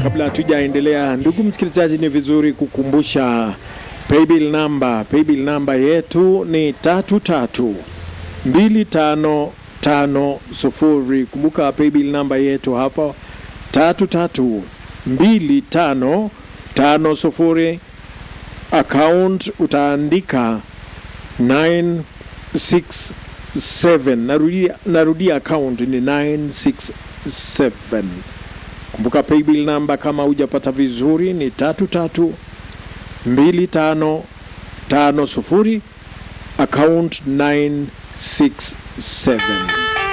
kabla hatujaendelea, ndugu msikilizaji, ni vizuri kukumbusha paybill namba. Paybill namba yetu ni tatu tatu mbili tano tano sufuri. Kumbuka paybill namba yetu hapa tatu tatu mbili tano tano sufuri. Account utaandika 967. Narudia, narudia account ni 967. Kumbuka paybill namba kama hujapata vizuri ni tatu tatu mbili tano tano sufuri account 967.